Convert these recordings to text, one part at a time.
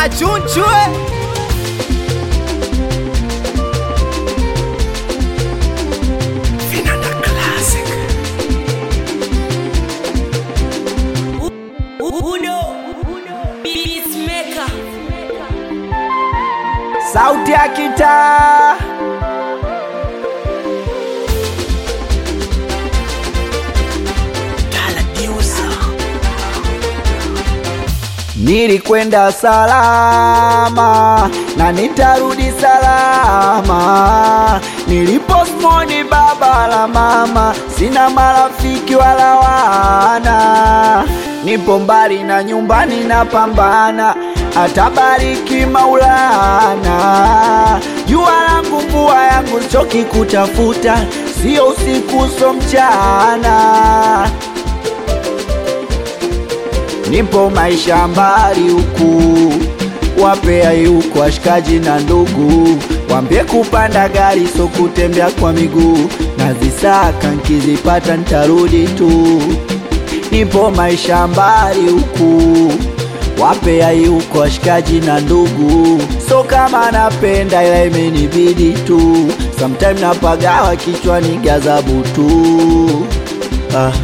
achunchwe Vinanda Classic. Uno Peacemaker sauti ya kitaa Nilikwenda salama na nitarudi salama. Niliposmoni baba la mama, sina marafiki wala wana. Nipo mbali na nyumbani napambana, atabariki Maulana. Jua langu mvua yangu choki kutafuta, sio usiku so mchana nipo maisha mbali huku, wapea huku washikaji na ndugu, wambie kupanda gari so kutembea kwa miguu, nazisaka nkizipata ntarudi tu. Nipo maisha mbali huku, wapea huku washikaji na ndugu, so kama napenda ila imenibidi tu, sometime napagawa kichwani gazabu tu ah.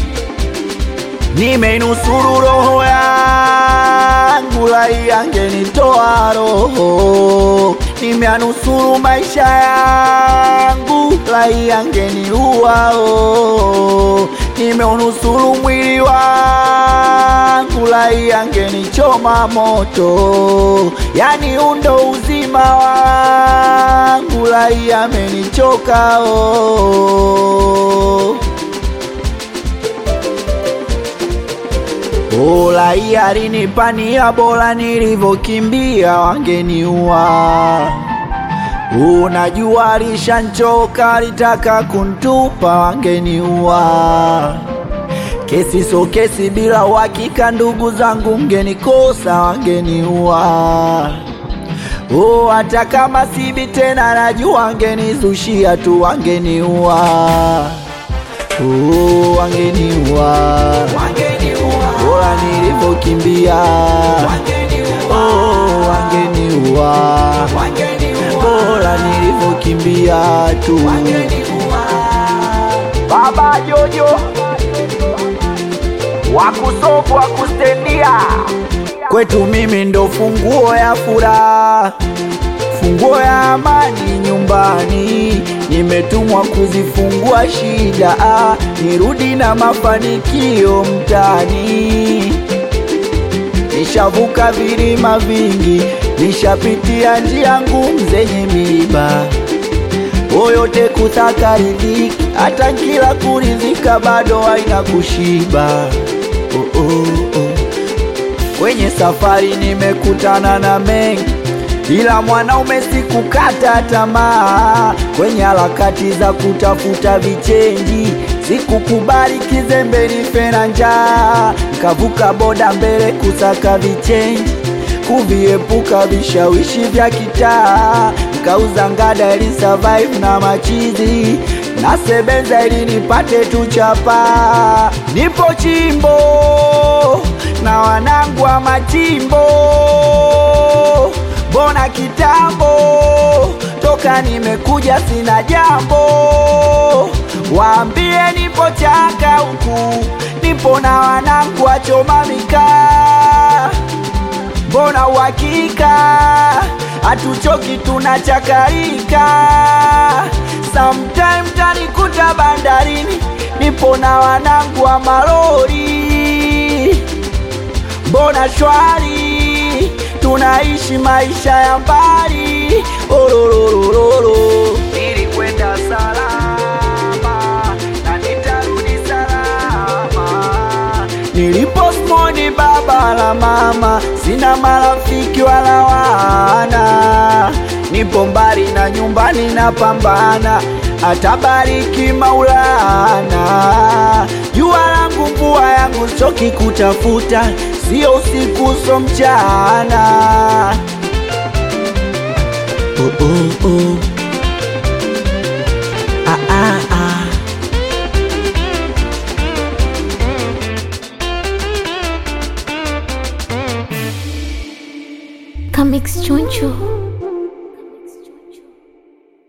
Nimeinusuru roho yangu, lai angenitoa roho. Nimeanusuru maisha yangu, lai angeniua oh. Nimeunusuru mwili wangu, lai angenichoma moto. Yani undo uzima wangu, lai amenichoka oh. Bora hii alinipania, bora nilivyokimbia wangeniua. Unajua alishanchoka, alitaka kuntupa, wangeniua. Kesi so kesi, bila uhakika, ndugu zangu mgenikosa, wangeniua. Oh, hata kama sibi tena, najua wangenizushia tu, wangeniua. Oh, wangeniua bora nilivyokimbia oh, wangeniua bora nilivyokimbia tu baba jojo wakusofu wakustendia kwetu mimi ndo funguo ya furaha funguo ya amani nyumbani, nimetumwa kuzifungua shida, ah, nirudi na mafanikio mtani. Nishavuka vilima vingi, nishapitia njia ngumu zenye miiba, oyote kutaka riziki, hata kila kurizika bado haina kushiba. Oh, oh, oh. Kwenye safari nimekutana na mengi ila mwanaume sikukata tamaa kwenye harakati za kutafuta vichenji, sikukubali kizembe nife na njaa, nkavuka boda mbele kusaka vichenji, kuviepuka vishawishi vya kitaa, nkauza ngada ili survive na machizi nasebenza ili nipate tu chapa. Nipo chimbo na wanangu wa machimbo Mbona kitambo toka nimekuja sina jambo, waambie nipo chaka huku, nipo na wanangu wachoma mikaa. Mbona uhakika hatuchoki, tunachakarika. Sometime tanikuta bandarini, nipo na wanangu wa malori. Mbona shwari tunaishi maisha ya mbali orororororo. Nilikwenda salama na nitarudi salama. Niliposmoni baba la mama, sina marafiki wala wana. Nipo mbali na nyumbani napambana, atabariki Maulana. Jua langu mvua yangu, choki kutafuta, sio usiku so mchana. Oh, oh, oh. Ah, ah, ah. Comics Choncho.